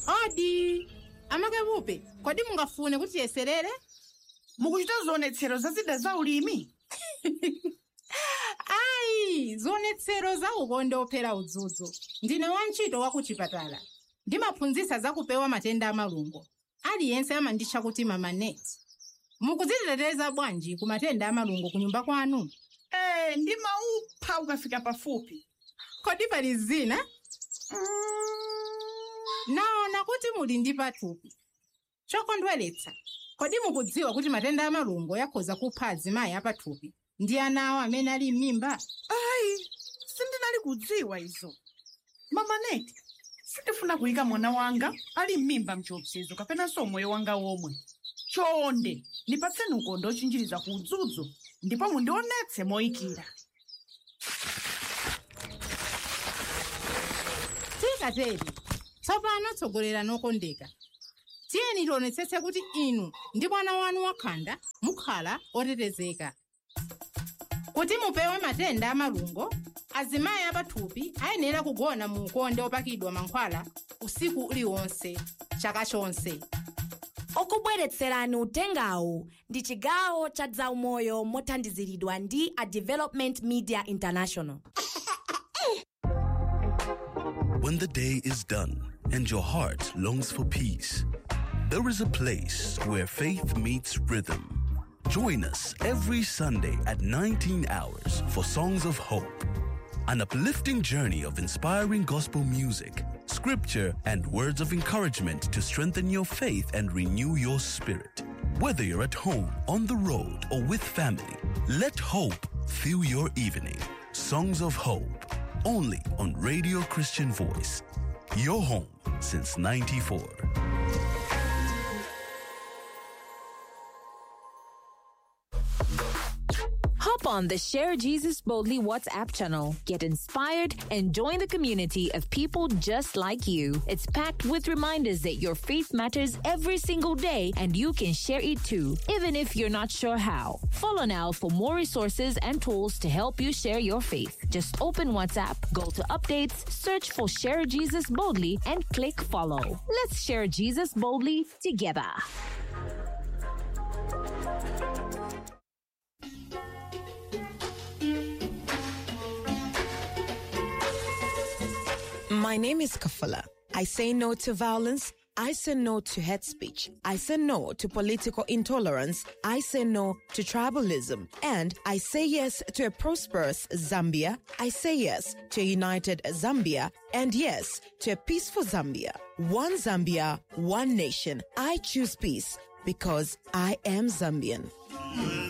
odi amakapupe kodi mungafune kuti tiyeserere mukuchita zionetsero za zida za ulimi ayi zionetsero za ukonde ophera udzudzu ndine wantchito wa ku chipatala ndimaphunzitsa za kupewa matenda amalungo aliyense amanditcha kuti mama net mukudziteteza bwanji ku matenda amalungo ku nyumba kwanu ee ndimaupha ukafika pafupi kodi pali zina naona kuti muli ndi pathupi chokondweretsa kodi mukudziwa kuti matenda amalungo akhoza kupha azimayi apathupi ndi ana awo amene ali m'mimba ayi sindinali kudziwa izo mamaneti sindifuna kuyika mwana wanga ali m'mimba mchiopsezo kapenanso moyo wanga womwe chonde ndipatseni ukonde ochinjiriza ku udzudzu ndipo mundionetse moyikira tikateri tsopano tsogolera nokondeka tiyeni tionetsetse kuti inu ndi mwana wanu wakhanda mukhala otetezeka kuti mupewe matenda amalungo azimayi apathupi ayenera kugona mu ukonde opakidwa mankhwala usiku uliwonse chaka chonse okubweretserani utengawu ndi chigawo cha zaumoyo mothandiziridwa ndi a development media international When the day is done and your heart longs for peace, there is a place where faith meets rhythm. Join us every Sunday at 19 hours for Songs of Hope, an uplifting journey of inspiring gospel music, scripture, and words of encouragement to strengthen your faith and renew your spirit. Whether you're at home, on the road, or with family, let hope fill your evening. Songs of Hope, only on Radio Christian Voice. Your home since 94. Hop on the Share Jesus Boldly WhatsApp channel. Get inspired and join the community of people just like you. It's packed with reminders that your faith matters every single day and you can share it too, even if you're not sure how. Follow now for more resources and tools to help you share your faith. Just open WhatsApp, go to updates, search for Share Jesus Boldly, and click follow. Let's share Jesus boldly together. My name is Kafala. I say no to violence. I say no to hate speech. I say no to political intolerance. I say no to tribalism. And I say yes to a prosperous Zambia. I say yes to a united Zambia. And yes to a peaceful Zambia. One Zambia, one nation. I choose peace because I am Zambian.